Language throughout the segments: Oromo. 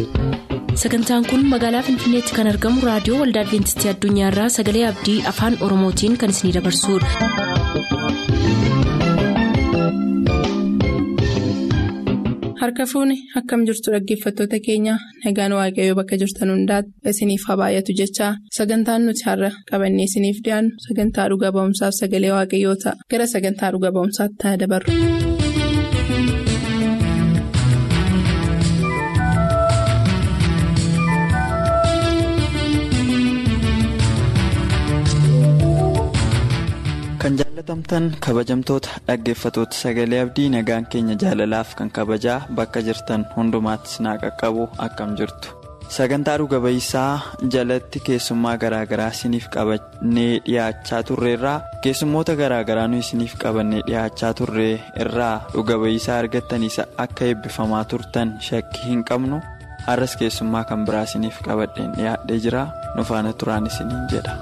sagantaan kun magaalaa finfinneetti kan argamu raadiyoo waldaa adventistii addunyaarraa sagalee abdii afaan oromootiin kan isinidabarsudha. harka fuuni akkam jirtu dhaggeeffattoota keenya nagaan waaqayyoo bakka jirtan hundaati isiniif haa baay'atu jechaa sagantaan nuti har'a qabannee isiniif dhiyaannu sagantaa dhuga ba'umsaaf sagalee waaqayyoo ta'a gara sagantaa dhuga ba'umsaatti haa dabarru. kan jaalatamtan kabajamtoota dhaggeeffatoota sagalee abdii nagaan keenya jaalalaaf kan kabajaa bakka jirtan hundumaattis naa qaqqabu akkam jirtu sagantaa dhuga ba'iisaa jalatti keessummaa garaagaraa isiniif qabannee dhiyaachaa turreerraa keessummoota garaagaraa nu isiniif qabannee dhiyaachaa turre irraa dhuga ba'iisaa argattaniis akka eebbifamaa turtan shakkii hin qabnu har'as keessummaa kan biraa isiniif qabadheen dhiyaadhee jira nu faana turaan isiniin jedha.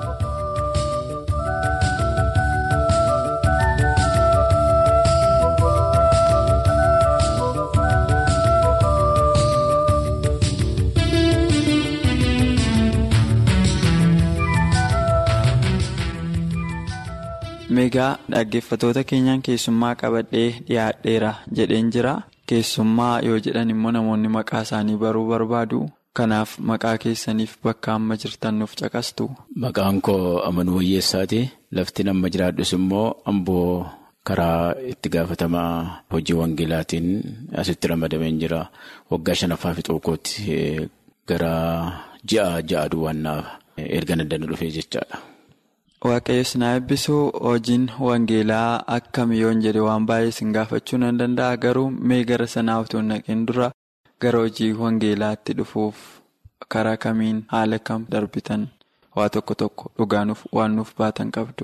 Meegaa dhaggeeffatoota keenyaan keessummaa qabadhee dhiyaadheera jedheen jira. Keessummaa yoo jedhan immoo namoonni maqaa isaanii baruu barbaadu. Kanaaf maqaa keessaniif bakka amma jirtan nuuf caqastu. Maqaan koo Amanuu Wayyeessaati. Lafti nama jiraadhus immoo amboo karaa itti gaafatamaa hojii wangeelaatiin asitti ramadameen jira. Waggaa shanaffaa fi xookootti gara ji'a ja'a duwwaannaaf erga naddana dhufee jechaadha. Waaqayyo sinaa eebbisuu hojiin wangeelaa akkami yoon jedhe waan baay'ee sin gaafachuu nan danda'a garuu mee gara sanaa utuu naqeen dura gara hojii wangeelaatti dhufuuf karaa kamiin haala kam darbitan waa tokko tokko dhugaanuuf waan nuuf baatan qabdu.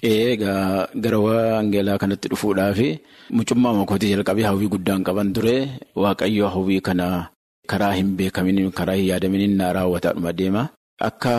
Egaa gara wangeelaa kanatti dhufuudhaaf mucummaa makootii jalqabee hawwii guddaan qaban ture waaqayyo hawwii kana karaa hin beekamin karaa hin yaadaminiin na raawwataadhuma deema akka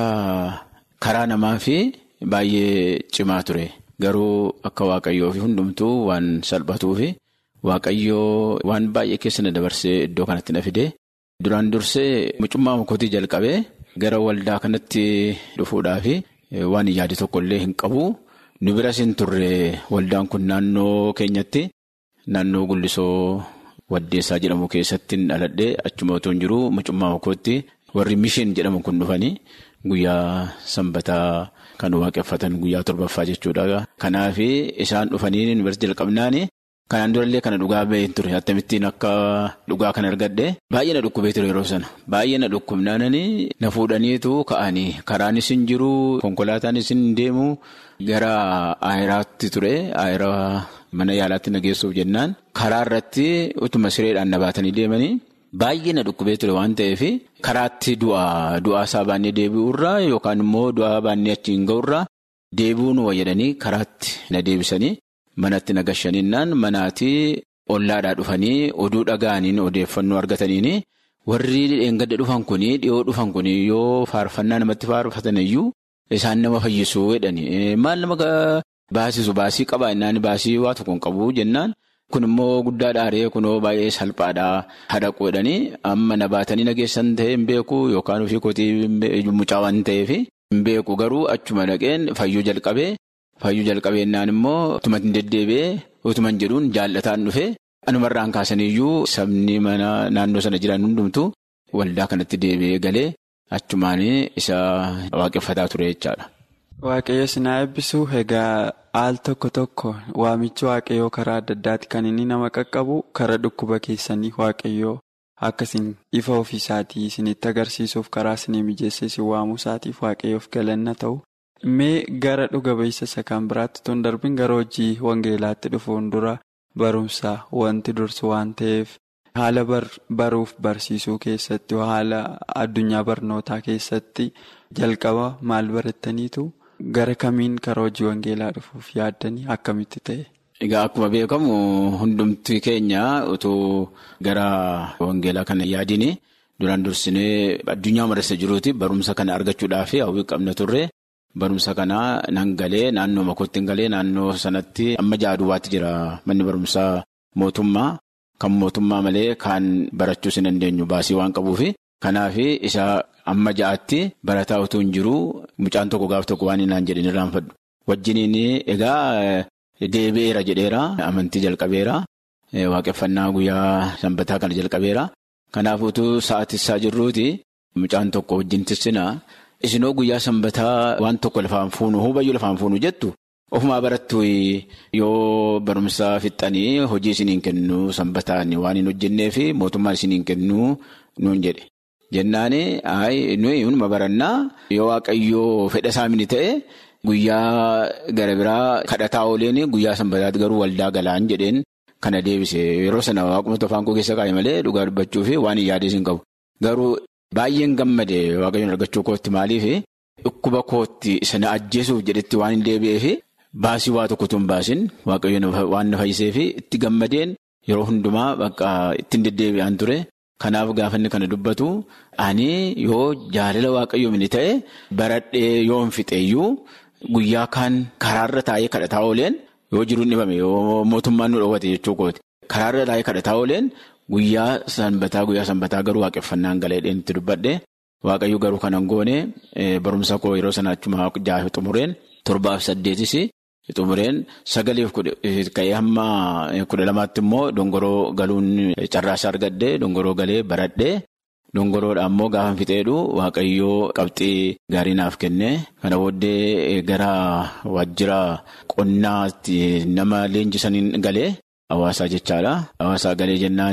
karaa namaa fi. Baay'ee cimaa ture garuu akka waaqayyoo fi hundumtuu waan salphatuu fi waaqayyoo waan baay'ee keessa na dabarsee iddoo kanatti na fide duraan dursee mucummaa makootii jalqabee gara waldaa kanatti dhufuudhaaf waan yaade tokkollee hin qabu nu biras hin turre waldaan kun naannoo keenyatti naannoo gullisoo waddeessaa jedhamu keessatti dhaladhee achuma otoo hin jiru mucummaa makootti warri mishiin jedhamu kun dhufanii guyyaa sanbataa. Kan waaqeffatan guyyaa torbaffaa jechuudha. Kanaaf isaan dhufanii yuunivarsiitii jalqabnaan kanaan durallee kana dhugaa baheen ture. Akkamittiin akka dhugaa kana argadhe baay'ee na dhukkubee ture yeroo sana. Baay'ee na dhukkubnaan na fuudhaniitu ka'anii karaanis hin jiru konkolaataanis hin deemu gara aayiraatti ture. Aayiraa mana yaalaatti na geessuuf jennaan karaa irratti utuma sireedhaan na baatanii deemanii. Baay'ee na dhukkubee ture waan ta'eef karaatti du'aa du'aa isaa baannee deebi'urraa yookaan immoo du'aa baannee achiin ga'urraa deebi'uu nu wayyadanii karaatti na deebisanii manatti na gashaniinnaan manaatii ollaadhaa dhufanii oduu dhaga'aniin odeeffannoo argataniin warri dheengadda dhufan kunii dhiyoo dhufan kunii yoo faarfannaa namatti faarfatan iyyuu isaan nama fayyisuu jedhanii maal nama baasisu baasii qabaa innaan baasii waa tokko hin qabu jennaan. Kun immoo guddaa dhaaree kunoo baay'ee salphaadhaa hadhaquu jedhanii amma na baatanii nageessan ta'e hin beeku yookaan ofii kootii mucaa waan ta'eef hin beeku garuu achuma dhaqeen fayyuu jalqabee fayyuu jalqabeennaan immoo utuma hin deddeebi'ee utuma hin jedhuun jaallataan dhufee anumarraan kaasaniyyuu sabni mana naannoo sana jiran hundumtu waldaa kanatti deebi'ee galee achumaan isa waaqeffataa ture jechaadha. Waaqayyo sinaa eebbisuu egaa al tokko tokko waamichi waaqayyoo karaa adda addaati kan inni nama qaqqabu karaa dhukkuba keessanii waaqayyoo akkasiin ifa ofiisaatii isinitti agarsiisuuf karaa isinii mijeessee isin waamuu isaatiif waaqayyoof galanna ta'u. Mee gara dhuga ba'iisa isa kan biraatti tun darbin gara hojii wangeelaatti dhufuun dura barumsa wanti dursu waan ta'eef haala baruuf barsiisuu keessatti haala addunyaa barnootaa keessatti jalqaba maal barattaniitu? Gara kamiin karaa hojii wangeelaa dhufuuf yaaddanii akkamitti ta'e? Egaa akkuma beekamu hundumti keenya utuu gara wangeelaa kana yaadini duraan dursinee addunyaa marasa jiruuti barumsa kana argachuudhaaf hawwii qabna turre barumsa kana nan galee naannoo makootti galee naannoo sanatti amma jaaduwaatti jira manni barumsaa mootummaa kan mootummaa malee kan barachuus hin dandeenyu baasii waan qabuufi Kanaaf isa amma ja'aatti barataa utuu hin jiru mucaan tokko gaaf tokko waan hinaan jedhin irraanfadhu. Wajjiniin egaa deebi'eera jedheera amantii jalqabeera waaqeffannaa guyyaa sanbataa kana jalqabeera. Kanaaf utuu sa'aatissaa jirruuti mucaan tokko wajjin tissinaa isinoo guyyaa sanbataa waan tokko lafaan fuunu hubayyuu lafaan fuunu jettu. Ofumaa barattu yoo barumsaa fixxanii hojii isiniin kennu sanbataan waan hin hojjennee fi mootummaan isiniin kennu nuun jedhe. Jennaani nuyi hunuma barannaa yoo waaqayyoo fedha isaa mini ta'e guyyaa gara biraa kadhataa ooleen guyyaa sanbataatti garuu waldaa galaan jedheen kana deebise. Yeroo sana waaqumatti afaan koo keessa kaa'e malee dhugaa dubbachuu fi waan hin yaadee hin qabu. Garuu baay'een gammade waaqayyoon argachuu kootti maaliif dhukkuba kootti sana ajjeesuuf jedhetti waan hin deebi'eef. Baasii waa tokkotu hin baasin waaqayyoon waan na fayyisee fi itti gammadeen yeroo hundumaa bakka ittiin deddeebi'an ture. Kanaaf gaafa inni kana dubbatu ani yoo jaalala waaqayyoo mini ta'e baradhee yoo hin fixeeyyuu guyyaa kaan karaarra taa'ee kadhataa ooleen yoo jiru dhibame yoo mootummaan nu dhoowwate jechuu kooti. Karaarra taa'ee kadhataa ooleen guyyaa sanbataa guyyaa sanbataa garuu waaqeffannaan galee itti dubbadhe waaqayyo garuu kanan goone barumsa koo yeroo sana achuma jaafe xumureen torbaaf saddeetis. Xumureen sagaleef ka'ee hamma kudha lamaatti immoo dongoroo galuun carraasa argadde dongoroo galee baradhee dongoroodha immoo gaafa fixeedhu waaqayyoo qabxii gaarii naaf kenne. Kana booddee gara waajjira qonnaatti nama leenjisaniin galee hawaasaa jechaadha. Hawaasaa galee jennaan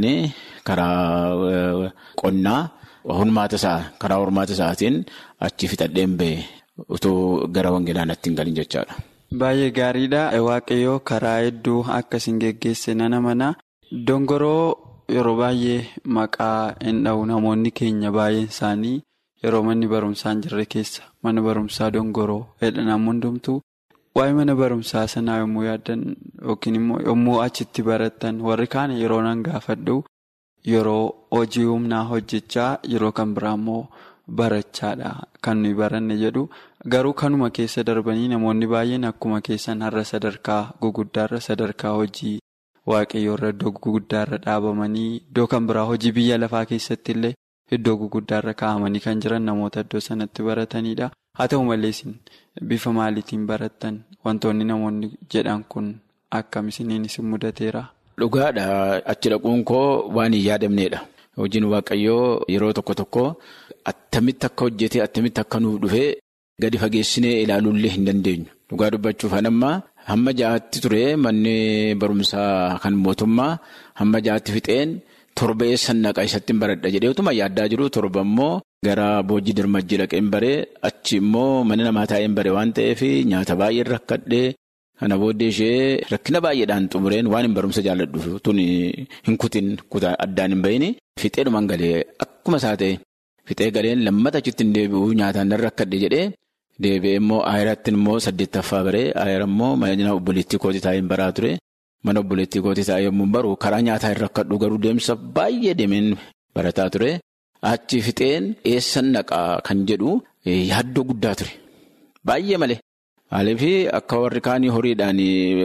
karaa qonnaa hormaata isaa karaa hormaata isaatiin achi fixadheen ba'e utuu gara wangeelaa natti hin galin jechaadha. Baay'ee gaariidha. Waaqayyoo karaa hedduu akkasiin geggeesse nana mana. Dongoroo yeroo baay'ee maqaa hin dha'u namoonni keenya baay'een isaanii yeroo manni barumsaa hin jirre keessa mana barumsaa dongoroo jedhan hundumtuu waa'ee mana barumsaa sanaa yommuu yaaddan yookiin immoo yommuu achitti baratan warri kaan yeroo nan gaafadhu yeroo hojii humnaa hojjechaa yeroo kan biraa immoo barachaadha kan nuyi baranne jedhu. Garuu kanuma keessa darbanii namoonni baay'een akkuma keessan har'a sadarkaa guguddaarra sadarkaa hojii waaqayyoorra iddoo guguddaarra dhaabamanii iddoo kan biraa hojii biyya lafaa keessatti illee iddoo guguddaarra kaa'amanii kan jiran namoota iddoo sanatti baratanidha. Haa ta'u malee isin bifa maaliitiin barattan wantoonni namoonni jedhan kun akkam isiniin isin mudateera? Dhugaadha achi dhaquun koo waan hin yaadamneedha. Hojiin waaqayyoo yeroo tokko tokko attamitti akka hojjetee attamitti akka nuuf dhufee. Gadi fageessinee ilaaluullee hin dandeenyu. Dhugaa dubbachuuf hanammaa hamma ja'aatti ture manni barumsaa kan mootummaa hamma ja'aatti fixeen torba eessan naqa isatti hin baradha jedhee utuma yaaddaa jiru torba immoo gara boojii dirmajjii dhaqee hin baree achi immoo mana namaa taa'ee hin baree waan ta'eef nyaata baay'een rakkadhee kana booddee ishee rakkina baay'eedhaan xumureen waan hin barumsa jaalladhuuf tun hin kutin kutaa addaan hin bahin fixeedhumaan galee akkuma isaa ta'e fixee galeen lammata achitti hin deebi'u nyaataan nan rakkadhe jedhee. Deebi'ee immoo ayiratti immoo saddeettaffaa baree ayira immoo mana obboleettii kootii taa'ee hin baraa ture. Mana obboleettii kootii taa'ee yommuu baru karaa nyaataa hin rakkadhu garuu deemsa baay'ee deemeen barataa ture. Achi fixeen eessan naqaa kan jedhu yaaddoo guddaa ture. Baay'ee malee. Maaliif akka warri kaanii horiidhaan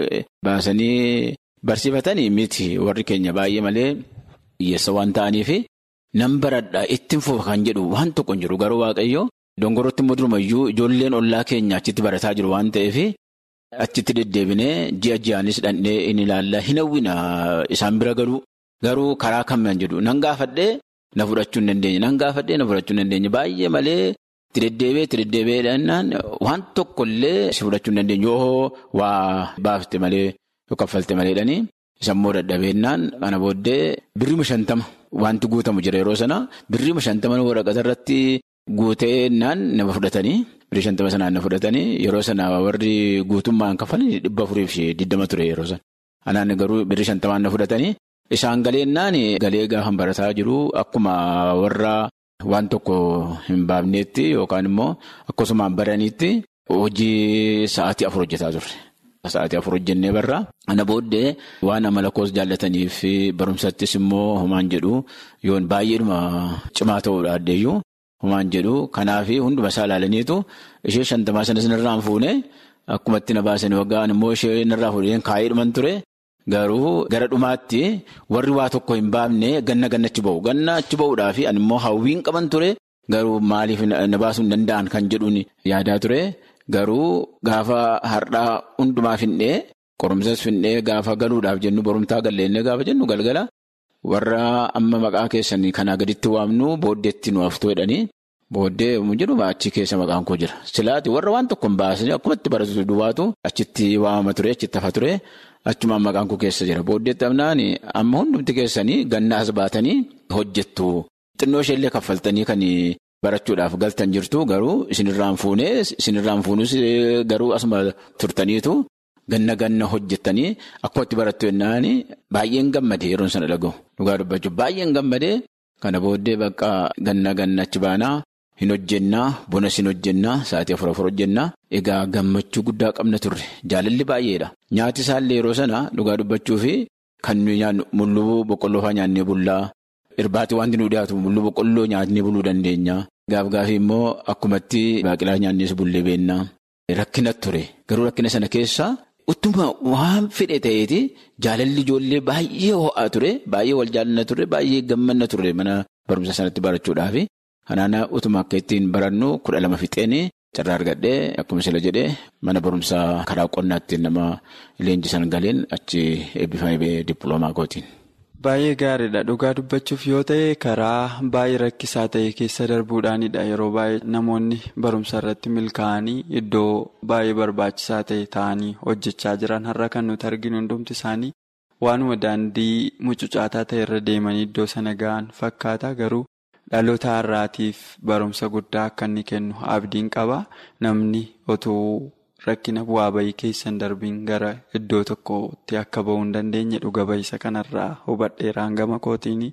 baasanii barsiifatanii miti warri keenya baay'ee malee hiyyeessa waan ta'aniif nan baradhaa ittiin fufa kan jedhu waan tokko hin jiru garuu waaqayyo. Dongorootti immoo durumayyuu ijoolleen ollaa keenya achitti barataa jiru waan ta'eef achitti deddeebinee ji'a ji'aanis dhandhee in ilaalla hin hawwina isaan bira galuu garuu karaa kamaan jedhu nan gaafadhee na fudhachuu hin dandeenye nan gaafadhee na fudhachuu hin dandeenye baay'ee malee itti deddeebi'ee itti deddeebi'eedhaan waan tokkollee si fudhachuu hin dandeenye yoo waa baafte malee yoo kaffalte maleedhanii isammoo dadhabeennaan kana booddee birriima shantama wanti guutamu jira yeroo sana birriima shantama waraqata irratti. Guutee naan nama fudhatanii birrii shantama sanaan na fudhatanii yeroo sana warri guutummaan kafalanii dhibba afurii fi digdama ture yeroo sana. Anaan garuu birrii shantamaan na fudhatanii isaan galeennaan galee gaafa barataa jiru akkuma warra waan tokko hin baafneetti yookaan immoo akkasumaan baraniitti hojii sa'aatii afur hojjetaa turre. Sa'aatii afur hojjennee barraa. Ana booddee waan amala koos jaallataniif barumsattis immoo homaan jedhu yoon baay'eedhuma cimaa ta'uudha addeeyyuu. Homaan jedhu kanaaf hunduma isaa ilaalaniitu ishee shantamaa sanas narraan fuune akkuma itti na baasan waggaan immoo ishee narraa fuudheen kaayee dhuman ture Garuu gara dhumaatti warri waa tokko hin baafne ganna ganna achi ba'u. Ganna achi ba'uudhaaf ani immoo hawwiin qaban ture. Garuu maaliif na baasuu hin danda'an kan jedhuun yaadaa ture. Garuu gaafa har'aa hundumaa finnee qorumsas finnee gaafa galuudhaaf jennu borumtaa galleennee gaafa jennu galgala warra amma maqaa keessanii kanaa gaditti waamnu booddeetti nu haftuu jedhanii booddee yommuu jedhu achi keessa maqaan koo jira. Silaati warra waan tokko hin baasanii akkuma itti baratu duwwaatu achitti waamama ture achitti hafa ture achumaan maqaan koo keessa jira. Booddeetti amnaan amma hundumti keessanii gannaas baatanii hojjettu. Xinnoo isheellee kaffaltanii kan barachuudhaaf galtan jirtu garuu isinirraan fuunee isinirraan fuunus garuu asuma turtaniitu ganna ganna hojjettanii akkuma itti barattu jennaan baay'een gammadee yeroon sana dhaga'u. Dhugaa dubbachuuf baay'een gammadee kana booddee bakka ganna ganna achi baanaa hin hojjennaa bonas hin hojjennaa sa'aatii afur afur hojjennaa egaa gammachuu guddaa qabna turre jaalalli baay'eedha. Nyaati isaallee yeroo sana dhugaa dubbachuufi kan nuyi nyaannu mulluu boqqolloo fa'aa nyaannee bullaa. Irbaati wanti nu dhiyaatu mulluu boqqolloo nyaatnee buluu dandeenya. Gaaf gaafii immoo akkumatti baaqilaa nyaannees bullee beennaa. Rakkina ture. Garuu rakkina sana keessa utuma waan fedhe ta'eeti jaalalli ijoollee baay'ee ho'aa ture. Baay'ee wal jaallanna ture. Baay'ee gammanna ture mana barumsa sanatti barachuudhaaf. Kanaan utuma akka ittiin barannu kudha lama fixeen carraa argadhee akkuma sila jedhee mana barumsaa karaa qonnaatti nama leenjisan galeen achi eebbifamee dippiloomaa gootiin. Baay'ee gaariidha dhugaa dubbachuuf yoo ta'e karaa baay'ee rakkisaa ta'e keessa darbuudhaanidha yeroo baay'ee namoonni barumsa irratti milkaa'anii iddoo baay'ee barbaachisaa ta'e ta'anii hojjechaa jiran har'a kan nuti arginu hundumti isaanii waanuma daandii mucucaataa ta'e irra deemanii iddoo sana ga'an fakkaata garuu dhaloota har'aatiif barumsa guddaa akka inni kennu abdiin qaba namni otoo. Rakkina bu'aa bayii keessan darbiin gara iddoo tokkotti akka ba'uu hin dandeenye dhuga bayisa kanarraa hubadheeraan gama kootiini.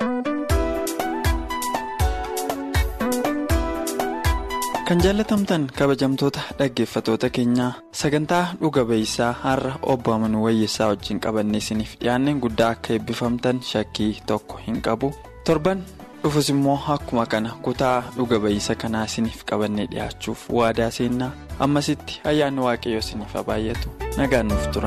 Kan jaalatamtan kabajamtoota dhaggeeffatoota keenyaa sagantaa dhuga bayisaa har'a obbo Amanuu Wayyeessaa wajjin qabannee isiniif dhiyaanneen guddaa akka eebbifamtan shakkii tokko hin qabu torban. dhufus immoo akkuma kana kutaa dhuga bayisa kanaa isiniif qabannee dhiyaachuuf waadaa seennaa ammasitti ayyaanni waaqayyoo isiniif haa baay'atu nagaan nuuf tura.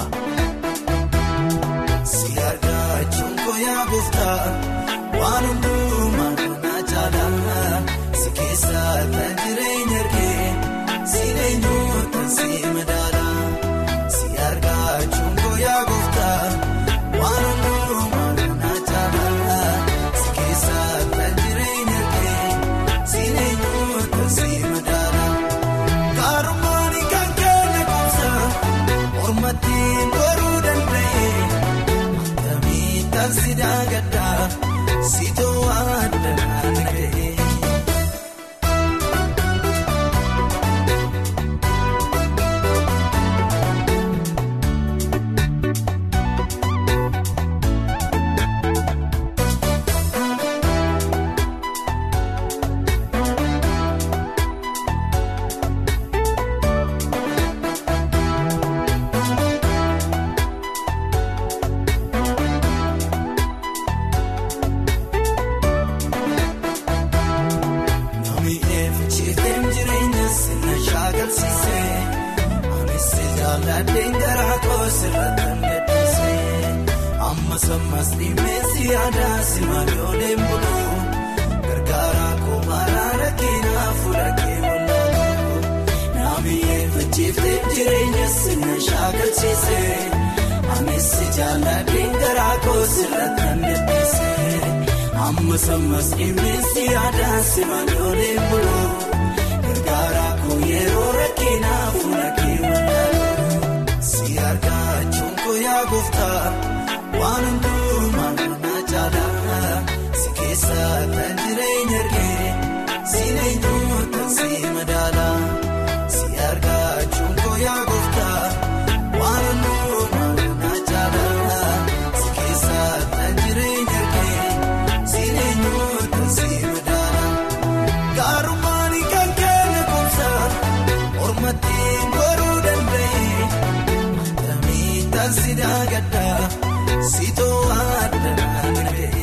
Si argachuun koyaa gooftaa waan hundumaa kanaa caalaa si keessa kan jireenya argee si eenyuutu si madaala si argachuun koyaa gooftaa waan hundumaa kanaa caalaa si keessa kan jireenya argee si eenyuutu si madaala kaarummaani kan keenya gosa mormattiin boruu danda'e. Tamitaan si daagaddaa si too'aa danaa ta'e. Namni eeficheetiin jireenya sinna shaakalsiisee anis jaalladheen garaa koosirratti kan gadhiisee amma sammas dhimeessi aadaa si maalooleen buluu gargaaraa koomaraa rakkinaa fudhakee wallaaluu namni eeficheetiin jireenya sinna shaakalsiisee anis jaalladheen garaa koosirratti kan gadhiisee. Amma sammas dhimmeessi aadaa si maalooleen buluu gargaaraa koo yeroo rakkinaa fuula kee wallaaluu si argachuun koo yaa gooftaa waan hundumaa kanaa caalaa si keessa kan jireenya argee si eenyuutu si madaala si argachuun koo yaa gooftaa waan hundumaa kanaa caalaa si keessa kan jireenya argee. Sineenyuutu si madaala gaarummaani kan keenya gosa mormattiin boruu danda'e tamitaan si daagaddaa si too'aa danaa ta'e.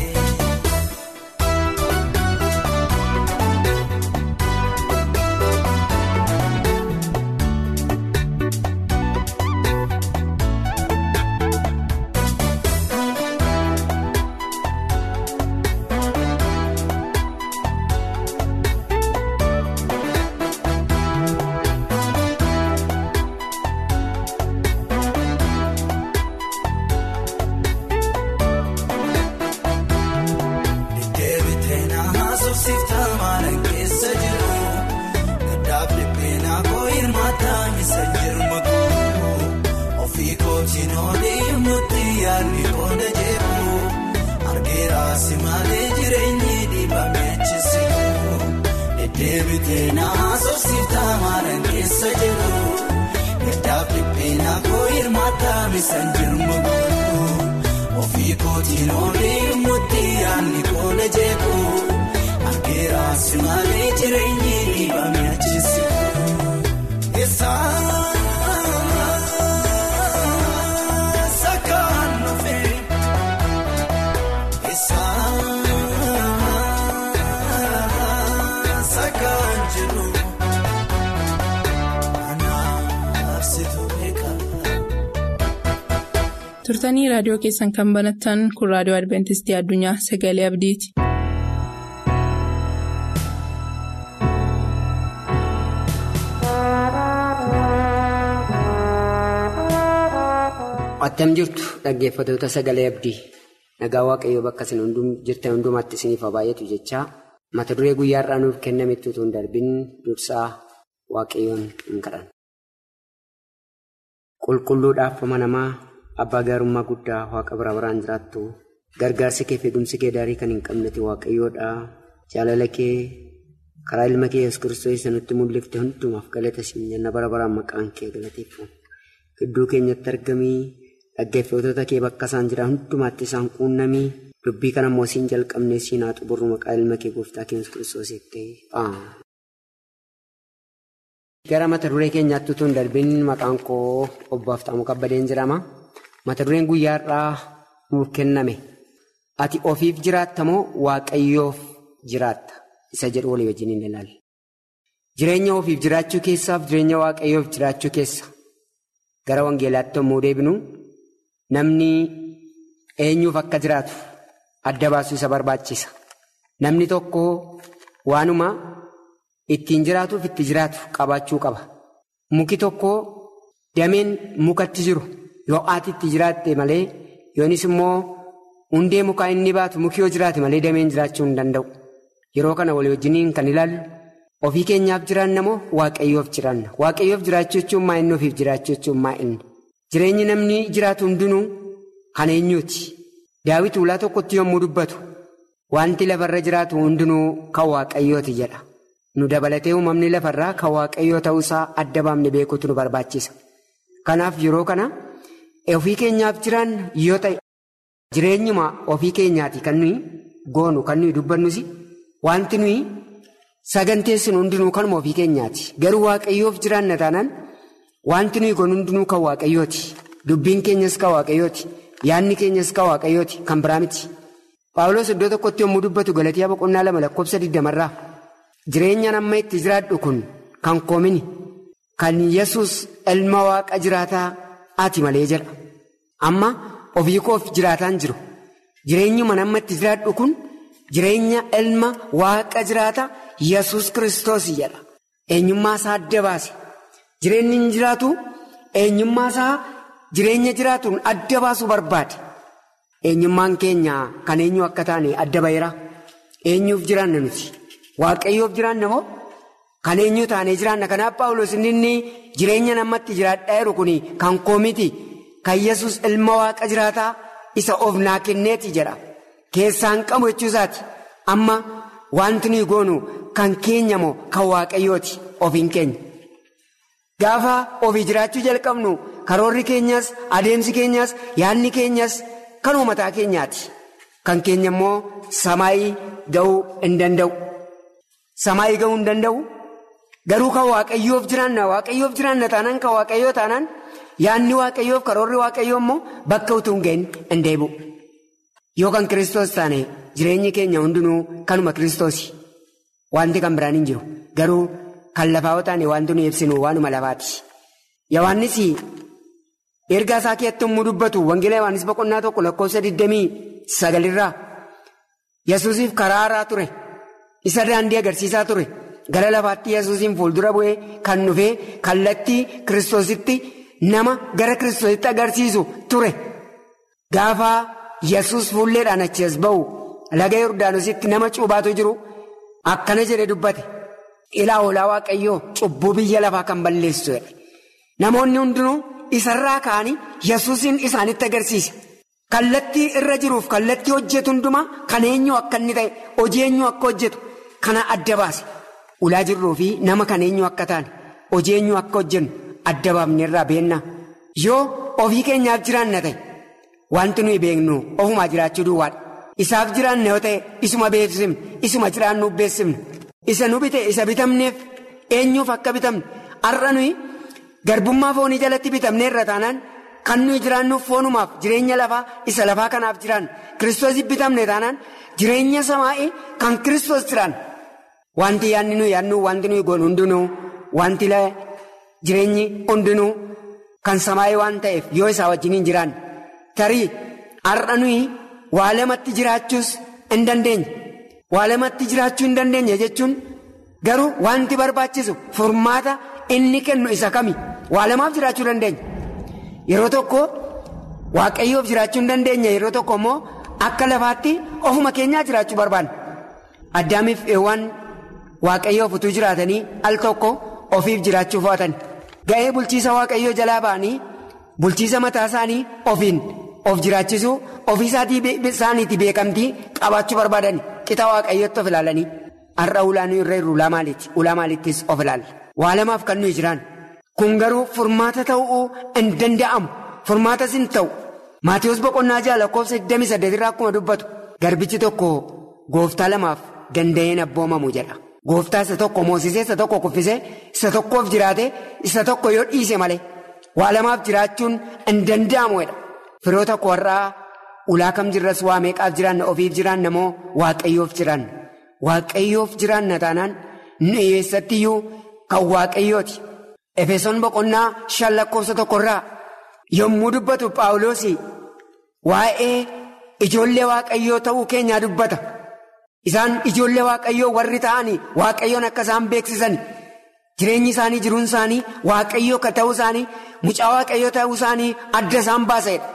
Akkeeraasi malee jireenyi dhiibame achisitu. Deddeebitee naasofsiiftaa maalaan keessa jiru. Gaddaaf dhiphina koo hirmaataa misan jirma guutuu. Ofii kootiin oolii murtii yaadni koole jeeku. Akkeeraasi malee jireenyi dhiibame achisitu. Sakaan dhufee. Sakaan jiru anaafsitu beekaa. turtanii raadiyoo keessan kan banattan kun raadiyoo adventistii addunyaa sagalee abdiiti. Attam jirtu dhaggeeffatoota sagalee abdii nagaa waaqayyoo bakka isin jirtan hundumaatti isiniif haa baay'atu jechaa mata duree guyyaarraa nuuf kennametti utuu hin darbin dursaa waaqayyoon hin kadhan. Qulqulluudhaaf amanamaa abbaa gaarummaa guddaa waaqa bira biraan jiraattu gargaarsi kee fi eegumsi kee daarii kan hin qabnetti waaqayyoodha jaalala kee karaa ilma kee yesus kiristoos nutti mul'ifte hundumaaf galata siin jenna bara baraan maqaan kee galateeffamu. Gidduu keenyatti argamii dhaggeeffattoota kee bakka isaan jiran hundumaatti isaan quunnamii dubbii kana immoo siin jalqabnee siin haa xumurru maqaa ilma kee gooftaa keenya kiristoositti. Gara mata duree keenyaatti utuu hin darbin maqaan koo obbaaf ta'amu kabbadeen jedhama. Mata dureen guyyaarraa nuuf kenname. Ati ofiif jiraatta moo waaqayyoof jiraatta? Isa jedhu walii wajjin hin ilaalla. Jireenya ofiif jiraachuu keessaaf jireenya waaqayyoof jiraachuu keessa. Gara wangeelaatti yommuu deebinu namni eenyuuf akka jiraatu adda baasuu isa barbaachisa. Namni tokko waanuma ittiin jiraatuuf itti jiraatu qabaachuu qaba. Muki tokko dameen mukatti jiru yoo aati itti jiraatte malee yoonis immoo hundee mukaa inni baatu muki yoo jiraate malee dameen jiraachuu hin danda'u. Yeroo kana walii wajjiniin kan ilaallu. Ofii keenyaaf jiraanna moo waaqayyoof jiraanna? Waaqayyoof jiraachuu jechuun maa inni ofiif jiraachuu jechuun maa inni? Jireenyi namni jiraatu hundinuu kan eenyuuti? Daawit ulaa tokkotti yommuu dubbatu wanti lafarra jiraatu hundinuu kan waaqayyooti jedha. Nu dabalatee uumamni lafarraa kan waaqayyoo ta'uusaa adda baafne beekuutu nu barbaachisa. Kanaaf yeroo kana ofii keenyaaf jiraanna yoo ta'e jireenyuma ofii keenyaati kan nuyi goonu kan nuyi dubbannus wanti nuyi. Saganteessin hundinuu kanuma ofii keenyaati. Garuu waaqayyoof jiraanna taanaan wanti nuyi kun hundinuu kan waaqayyooti. Dubbiin keenyas kan waaqayyooti. Yaadni keenyas kan waaqayyooti. Kan biraa miti. Paawuloos iddoo tokkotti yommuu dubbatu Galatiyaa boqonnaa lama lakkoofsa digdamarraa jireenyaan amma itti jiraadhu kun kan koomini kan yesus ilma waaqa jiraataa ati malee jedha. Amma ofii koof jiraataan jiru. Jireenyuma amma itti jiraadhu kun jireenya ilma waaqa jiraataa. Yesus kiristoos jedha. Eenyummaa isaa adda baase. Jireenyi hin jiraatu eenyummaa isaa jireenya jiraatuun adda baasuu barbaade. Eenyummaan keenya kan eenyu akka taane adda baheera. Eenyuuf jiraanna nuti? Waaqayyoof jiraanna moo? Kan eenyu taanee jiraanna? Kanaaf Paawulos inni jireenya namatti jiraadhaa jiru kun kan koomiti. Kan Yesus ilma waaqa jiraataa isa of naa kenneeti jedha. Keessaan qabu jechuusaati. Amma. Wanti nuyi goonu kan keenya moo kan waaqayyooti ofiin keenya. Gaafa ofii jiraachuu jalqabnu karoorri keenyas adeemsi keenyas yaadni keenyas kanuma mataa keenyaati. Kan keenya immoo samaayii ga'uu hin danda'u. Samaayii ga'uu hin danda'u. Garuu kan waaqayyoof jiraanna waaqayyoof jiraanna taanaan kan waaqayyoo taanaan yaadni waaqayyoof karoorri waaqayyoo immoo bakka utuu hin ga'in hin deebi'u. Yoo kan kiristoos taane jireenyi keenya hundinuu kanuma kiristoosi. Wanti kan biraan hin jiru. Garuu kan lafaa yoo taane wanti nuyi ibsinu waanuma lafaati. Yohaannis ergaa isaa keessatti yommuu dubbatu wangeela Yohaannis boqonnaa tokko lakkoofsa 29 Yesuusiif karaa haaraa ture. Isa daandii agarsiisaa ture. Gara lafaatti Yesuusiin fuuldura bu'ee kan dhufee kallattii kiristoositti nama gara kiristoositti agarsiisu ture. Gaafa Yesuus fuulleedhaan achi as ba'u laga Yordaanositti nama cuubaatu jiru akkana jedhee dubbate. Ilaa hoolaa Waaqayyoo cubbuu biyya lafaa kan balleessu Namoonni hundinuu isarraa ka'anii Yesuusiin isaanitti agarsiise. kallattii irra jiruuf kallattii hojjetu hundumaa kan eenyu akka inni ta'e hojii eenyu akka hojjetu kana adda baase ulaa jirruu fi nama kan eenyu akka taane hojii eenyu akka hojjennu adda baafnerraa beennaa yoo ofii keenyaaf jiraanna ta'e wanti nuyi beeknu ofumaa jiraachuu duwwaadha isaaf jiraanna yoo ta'e isuma beeksifne isuma jiraannuuf beeksifne isa nu bite isa bitamneef eenyuuf akka bitamne har'a nuyi garbummaa foonii jalatti bitamneerra taanaan. Kan nuyi jiraannuuf foonumaaf jireenya lafaa isa lafaa kanaaf jiraannu kiristoos bitamne taanaan jireenya samaa'ii kan kiristoos jiraannu. Wanti yaadni nuyi yaadnu wanti nuyi goonu hundinuu wanti jireenyi hundinuu kan samaa'ii waan ta'eef yoo isaa wajjin jiraanne tarii har'a nuyi waa lamatti jiraachuus hin dandeenye. Waa lamatti jiraachuu hin dandeenye jechuun garuu wanti barbaachisu furmaata inni kennu isa kami waa lamaaf jiraachuu dandeenya. Yeroo tokko waaqayyoof jiraachuu hin dandeenye yeroo tokko immoo akka lafaatti ofuma keenyaa jiraachuu barbaanna. Addaamiif eewwan waaqayyoof utuu jiraatanii al tokko ofiif jiraachuu fo'atan. Ga'ee bulchiisa waaqayyoo jalaa ba'anii bulchiisa mataa isaanii ofiin of jiraachisuu ofii isaaniitii beekamtii qabaachuu barbaadan qixa waaqayyootti of ilaalanii har'a ulaa nuyi irra jirru ulaa maaliiti? Ulaa maaliittis of ilaalla. Waa lamaaf kan nuyi jiraan. Kun garuu furmaata ta'uu hin danda'amu. Furmaatas hin ta'u. Maatiyus boqonnaa ja'a lakkoofsa 28 irraa akkuma dubbatu. Garbichi tokko gooftaa lamaaf danda'een abboomamu jedha. Gooftaa isa tokko moosisee isa tokko kuffisee isa tokkoof jiraate isa tokko yoo dhiise malee waa lamaaf jiraachuun hin danda'amu jedha. Firoota koo warraa ulaa kam jirras waa meeqaaf jiraanna ofiif jiraanna moo waaqayyoof jiraanna. Waaqayyoof jiraanna taanaan nu eessattiyyuu kan waaqayyooti. Efesoon boqonnaa shan lakkoofsa tokkorraa yommuu dubbatu Paawuloos waa'ee ijoollee waaqayyoo ta'uu keenyaa dubbata. Isaan ijoollee waaqayyoo warri ta'anii waaqayyoon akka isaan beeksisan jireenyi isaanii jiruun isaanii waaqayyoo akka ta'uu isaanii mucaa waaqayyoo ta'uu isaanii adda isaan baasedha.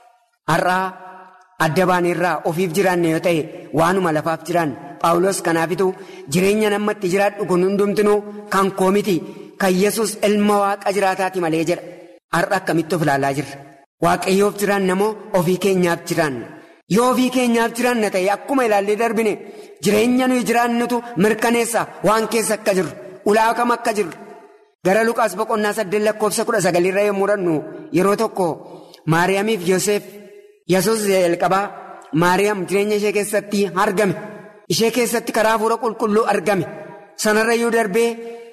Har'aa adda baaneerraa ofiif jiraanne yoo ta'e waanuma lafaaf jiraanne Paawuloos kanaafitu jireenya namatti jiraadhu kun hundumtinuu kan koo miti. Kan yesus ilma waaqa jiraataati malee jedha. Har'a akkamitti of ilaalaa jirra. Waaqayyoof jiraanna moo ofii keenyaaf jiraanna. Yoo ofii keenyaaf jiraanna ta'e akkuma ilaallee darbine jireenya nuyi jiraannutu mirkaneessa waan keessa akka jirru ulaa kam akka jirru. Gara Luqaas boqonnaa saddeet lakkoofsa kudha sagalirra yommuu dhannu yeroo tokko Maariyaamiif Yoseef yesus jalqabaa Maariyaam jireenya ishee keessatti argame. Ishee keessatti karaa hafuura qulqulluu argame. Sanarrayyuu darbee.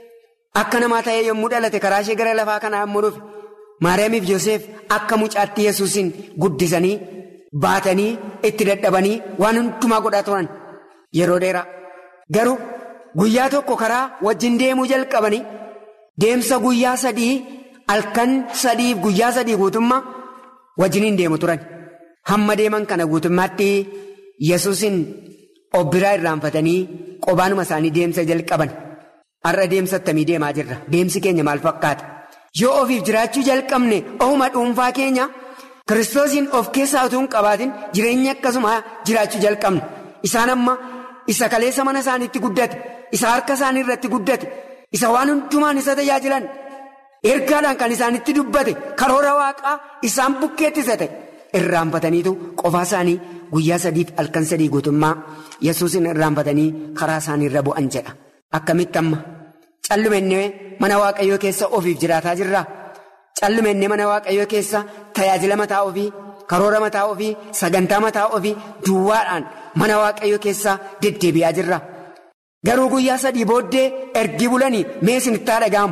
Akka namaa ta'ee yommuu dhalate karaa ishee gara lafaa kanaa yommuu dhufe Maariyaamiif Yoseef akka mucaatti yesuusin guddisanii baatanii itti dadhabanii waan hundumaa godhaa turan yeroo dheeraa. Garuu guyyaa tokko karaa wajjin deemuu jalqabanii deemsa guyyaa sadii halkan sadiif guyyaa sadii guutummaa wajjiniin deemu turan. Hamma deeman kana guutummaatti yesuusin obbiraa irraanfatanii qobaanuma isaanii deemsa jalqaban. Har'a deemsa attamii deemaa jirra. Deemsi keenya maal fakkaata? Yoo ofiif jiraachuu jalqabne ofuma dhuunfaa keenya kiristoosiin of keessaa utuu hin qabaatin jireenya akkasuma jiraachuu jalqabne. Isaan amma isa kaleessa mana isaaniitti guddate, isa harka isaanii irratti guddate, isa waan hundumaan isa tajaajilan ergaadhaan kan isaanitti dubbate karoora waaqaa isaan bukkeetti isa ta'e irraanfataniitu qofaa isaanii guyyaa sadiif halkan sadii guutummaa yesuusin irraanfatanii karaa isaanii irra bu'an jedha. Akkamitti amma callumennee mana waaqayyoo keessa ofiif jiraataa jirraa callumennee mana waaqayyoo keessa tajaajila mataa ofii karoora mataa ofii sagantaa mataa ofii duwwaadhaan mana waaqayyoo keessa deddeebi'aa jirra garuu guyyaa sadii booddee ergi bulanii mee isinitti haa dhaga'amu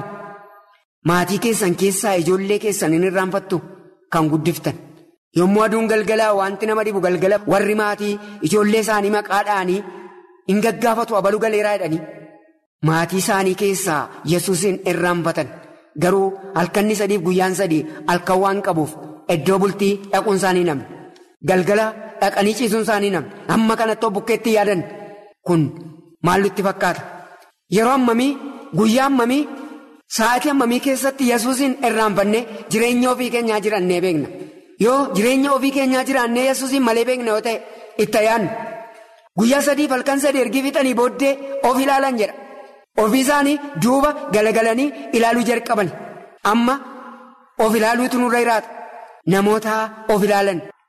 maatii keessan keessaa ijoollee keessan hin irraanfattu kan guddiftan yommuu aduun galgalaa wanti nama dhibu galgala warri maatii ijoollee isaanii maqaadhaanii hin gaggaafatu abaluu galeeraa jedhanii. Maatii isaanii keessaa yesuusin irraanfatan garuu halkanni sadiif guyyaan sadii halkan waan qabuuf iddoo bultii dhaquun isaanii namni galgala dhaqanii ciisuun isaanii namni amma kanatti bukkeetti yaadan kun maal nutti fakkaata yeroo ammamii guyyaa ammamii sa'aatii ammamii keessatti yesuusin irraanfannee jireenya ofii keenyaa jiraannee beekna yoo jireenya ofii keenyaa jiraannee yesuusin malee beekna yoo ta'e itti yaadnu guyyaa sadiif halkan sadii ergi fixanii booddee of ilaalan jedha. Ofii isaanii duuba galagalanii ilaaluu jalqaban amma of ilaaluutu nurra jiraata namoota of ilaalan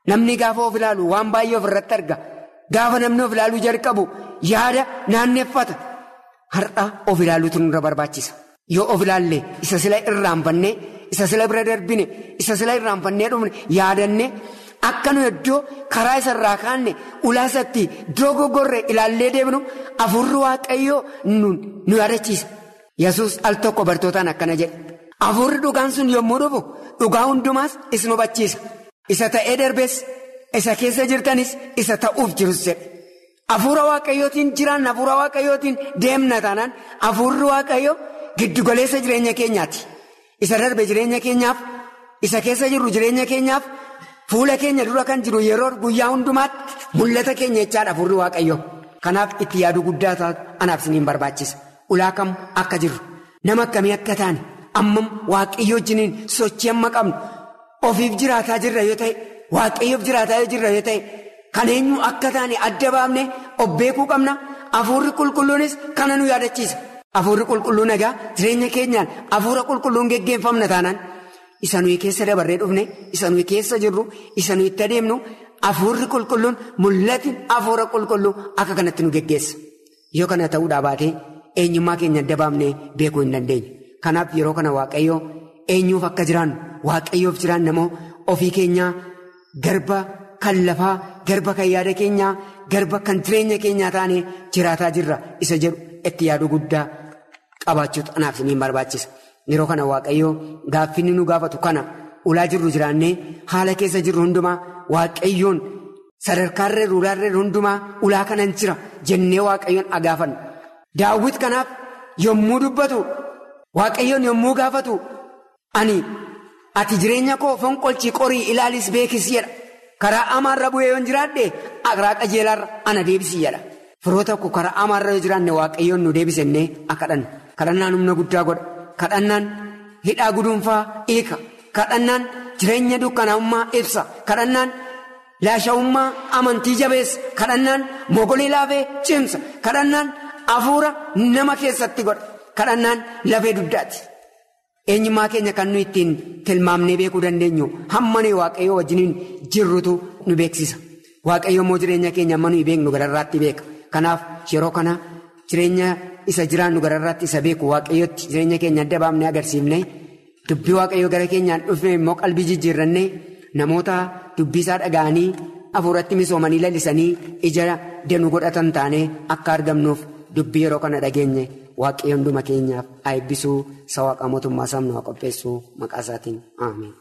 Namni gaafa of ilaalu waan baay'ee of irratti arga. Gaafa namni of ilaaluu jalqabu yaada naanneffata. Har'a of ilaaluutu nurra barbaachisa. Yoo of ilaalle isa sila irraanfannee isa sila bira darbine isa sila irraanfannee dhumne yaadanne akka nu iddoo karaa isarraa kaanne ulaasatti dogoggorre ilaallee deemnu afurri waaqayyoo nu yaadachiisa. Yesuus al tokko bartootaan akkana jedhe. Afurri dhugaan sun yommuu dhufu dhugaa hundumaas isin hubachiisa. Isa ta'ee darbees isa keessa jirtanis isa ta'uuf jirus jedhe. Afuura waaqayyootiin jiraan afuura waaqayyootiin deemna taanaan afuurri waaqayyoo giddugaleessa jireenya keenyaati. Isa darbe jireenya keenyaaf isa keessa jirru jireenya keenyaaf fuula keenya dura kan jiru yeroo guyyaa hundumaatti mul'ata keenya jechaadha afuurri waaqayyoo. Kanaaf itti yaaduu guddaa taatu anaaf isiniin barbaachisa. Ulaa kam akka jirru nama akkamii akka taane ammam waaqayyoo wajjiniin sochii amma qabnu ofiif jiraataa jirra yoo ta'e waaqayyoof jiraataa yoo jirra yoo ta'e. Kan eenyu akka taane adda baafne of beekuu qabna. Afuurri qulqulluunis kana nu yaadachiisa. Afuurri qulqulluun egaa jireenya keenyaan afuura qulqulluun geggeeffamna taanaan isa nuyi keessa dabarree dhufne isa nuyi keessa jirru isa nuyi itti adeemnu afuurri qulqulluun mul'ati afuura qulqulluu akka kanatti nu geggeessa. Yoo kana ta'uudhaa baatee eenyummaa keenya adda baafnee beekuu hin dandeenyu. Kanaaf yeroo kana waaqayyoo eenyuuf akka jiraannu waaqayyoof jiraanna moo ofii keenyaa garba. Kan lafaa garba kan yaada keenyaa garba kan jireenya keenyaa taanee jiraataa jirra isa jedhu itti yaaduu guddaa qabaachuutu anaaf isiniin barbaachisa. Yeroo kana waaqayyoo gaaffinni nu gaafatu kana ulaa jirru jiraannee haala keessa jirru hundumaa waaqayyoon sadarkaarree ruulaarree hundumaa ulaa kanan jira jennee waaqayyoon agaafannu. Daawwit kanaaf yommuu dubbatu waaqayyoon yommuu gaafatu ani ati jireenya koo fonqolchii qorii ilaalis beekis jedha. Karaa amaarra bu'ee yoo jiraadhe karaa qajeelaarra ana deebisi jedha. Firoota koo karaa amaarra yoo jiraanne waaqayyoon nu deebisennee akka kadhannu. Kadhannaan humna guddaa godha. Kadhannaan hidhaa guduunfaa hiika. Kadhannaan jireenya dukkanaa'ummaa ibsa. Kadhannaan laasha'ummaa amantii jabeessa. Kadhannaan mogolii laafee cimsa. Kadhannaan hafuura nama keessatti godha. Kadhannaan lafee dugdaati. Eenyummaa keenya kan nuyi ittiin tilmaamnee beekuu dandeenyu hammanii waaqayyoo wajjiniin jirrutu nu beeksisa. Waaqayyoo immoo jireenya keenya amma nuyi beeknu gararraatti beeka. Kanaaf yeroo kana jireenya isa jiraannu gararraatti isa beeku waaqayyootti jireenya keenya adda baafnee agarsiifne dubbii waaqayyoo gara keenyaan dhufne immoo qalbii jijjiirranne namoota dubbii isaa dhaga'anii hafuuratti misoomanii lalisanii ija danuu godhatan taanee akka argamnuuf dubbii yeroo kana dhageenye. Waaqayyo hunduma keenyaaf eebbisuu isa waaqa mootummaa sabnaa qopheessuu maqaa isaatiin ameen.